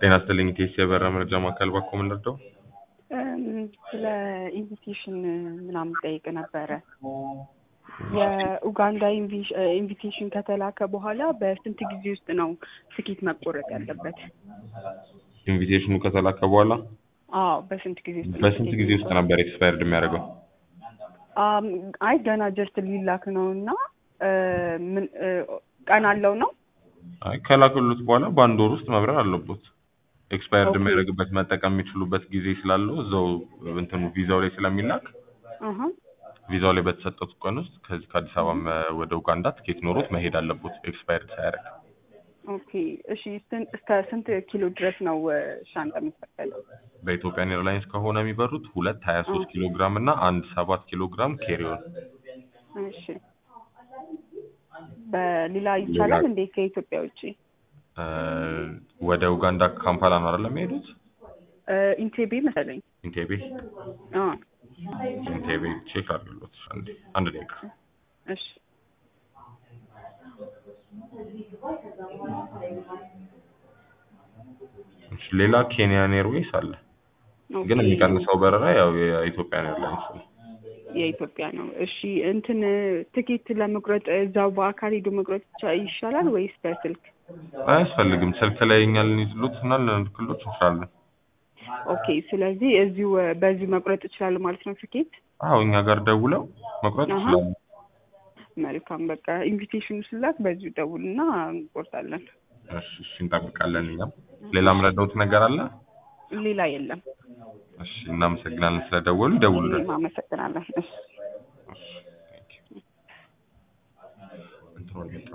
ጤና ይስጥልኝ ቴስ የበራ መረጃ ማዕከል ባኮ ምን ልርዳው? ስለ ኢንቪቴሽን ምናምን ጠይቅ ነበረ። የኡጋንዳ ኢንቪቴሽን ከተላከ በኋላ በስንት ጊዜ ውስጥ ነው ትኬት መቆረጥ ያለበት? ኢንቪቴሽኑ ከተላከ በኋላ አዎ፣ በስንት ጊዜ ውስጥ ነው በስንት ትኬት ጊዜ ውስጥ ነበር ኤክስፓየርድ የሚያደርገው? አም፣ አይ ገና ጀስት ሊላክ ነው እና ምን ቀን አለው ነው? አይ ከላከሉት በኋላ በአንድ ወር ውስጥ መብረር አለቦት። ኤክስፓየርድ ኦኬ። የሚያደርግበት መጠቀም የሚችሉበት ጊዜ ስላለው እዛው እንትኑ ቪዛው ላይ ስለሚላክ አሀ ቪዛው ላይ በተሰጠት ቀን ውስጥ ከዚህ ከአዲስ አበባ መ- ወደ ኡጋንዳ ትኬት ኖሮት መሄድ አለቦት ኤክስፓየርድ ሳያደርግ። ኦኬ። እሺ ስን- እስከ ስንት ኪሎ ድረስ ነው እ፣ ሻንጣ የሚፈቀደው? በኢትዮጵያን ኤርላይንስ ከሆነ የሚበሩት ሁለት ሀያ ሶስት ኪሎ ግራም እና አንድ ሰባት ኪሎ ግራም ኬሪዮን እሺ በሌላ ይቻላል እንዴ ከኢትዮጵያ ውጭ? እ፣ ወደ ኡጋንዳ ካምፓላ ነው አይደለም የሚሄዱት? እ፣ ኢንቴቤ መሰለኝ። ኢንቴቤ አ ኢንቴቤ ቼክ አድርጉት አንዴ አንድ ደቂቃ እሺ እሺ ሌላ ኬንያን ኤርዌይስ አለ ኦኬ። ግን የሚቀንሰው በረራ ያው የኢትዮጵያን ኤርላይንስ ነው የኢትዮጵያ ነው። እሺ እንትን ትኬት ለመቁረጥ እዛው በአካል ሄዶ መቁረጥ ይቻ- ይሻላል ወይስ በስልክ? አያስፈልግም ስልክ ላይ እኛ ልንይዝሉት እና ልንልክሎት እንችላለን ኦኬ። ስለዚህ እዚሁ እ፣ በዚሁ መቁረጥ ይችላሉ ማለት ነው ትኬት? አዎ እኛ ጋር ደውለው መቁረጥ አሀ። ይችላሉ መልካም በቃ ኢንቪቴሽኑ ስላክ በዚሁ ደውልና እንቆርጣለን። እሺ እሺ እንጠብቃለን እኛም ሌላ ምረዳውት ነገር አለ ሌላ የለም። እሺ እናመሰግናለን ስለደወሉ ይደውሉልን እኔም አመሰግናለን። እሺ እሺ ቴንኪው እንትኑን